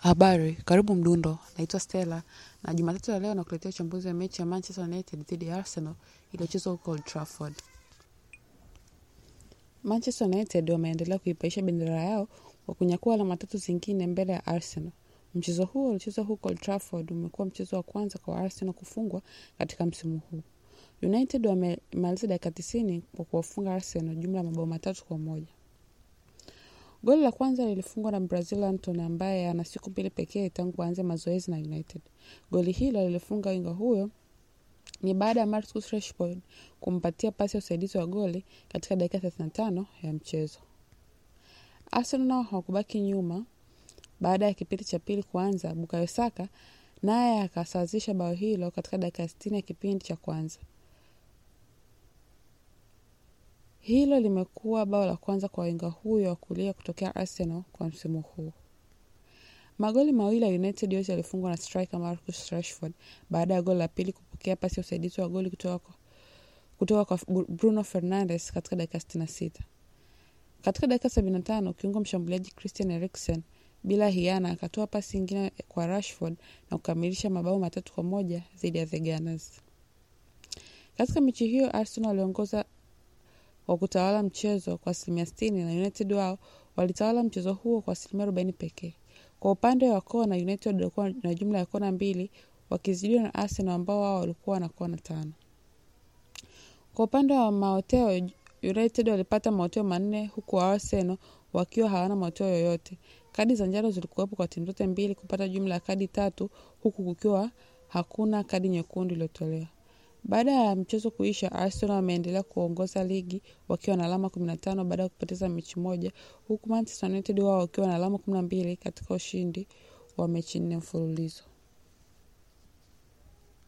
Habari, karibu Mdundo. Naitwa Stella na Jumatatu ya leo nakuletea uchambuzi wa mechi ya Manchester United dhidi ya Arsenal iliyochezwa huko Old Trafford. Manchester United wameendelea kuipaisha bendera yao kwa kunyakua alama tatu zingine mbele ya Arsenal. Mchezo huo uliochezwa huko Old Trafford umekuwa mchezo wa kwanza kwa Arsenal kufungwa katika msimu huu. United wamemaliza dakika tisini kwa kuwafunga Arsenal jumla ya mabao matatu kwa moja. Goli la kwanza lilifungwa na Brazil Anton ambaye ana siku mbili pekee tangu aanze mazoezi na United. Goli hilo lilifunga winga huyo ni baada ya Marcus Rashford kumpatia pasi ya usaidizi wa goli katika dakika 35 ya mchezo. Arsenal nao hawakubaki nyuma. Baada ya kipindi cha pili kuanza, Bukayo Saka naye akasawazisha bao hilo katika dakika 60 ya kipindi cha kwanza. Hilo limekuwa bao la kwanza kwa winga huyo wa kulia kutokea Arsenal kwa msimu huu. Magoli mawili ya United yote yalifungwa na striker Marcus Rashford baada ya goli la pili kupokea pasi ya usaidizi wa goli kutoka kwa, kutoka kwa Bruno Fernandes katika dakika 66. Katika dakika 75 kiungo mshambuliaji Christian Eriksen bila hiana akatoa pasi nyingine kwa Rashford na kukamilisha mabao matatu kwa moja dhidi ya the Gunners. Katika mechi hiyo Arsenal waliongoza wa kutawala mchezo kwa asilimia sitini na United wao walitawala mchezo huo kwa asilimia arobaini pekee. Kwa upande wa kona, United walikuwa na jumla ya kona mbili wakizidiwa na Arsenal ambao wao walikuwa na kona tano. Kwa upande wa maoteo, United walipata maoteo manne huku Arsenal wakiwa hawana maoteo yoyote. Kadi za njano zilikuwepo kwa timu zote mbili kupata jumla ya kadi tatu huku kukiwa hakuna kadi nyekundu iliyotolewa. Baada ya mchezo kuisha, Arsenal wameendelea kuongoza ligi wakiwa na alama 15 baada ya kupoteza mechi moja, huku Manchester United wao wakiwa na alama 12 katika ushindi wa mechi nne mfululizo.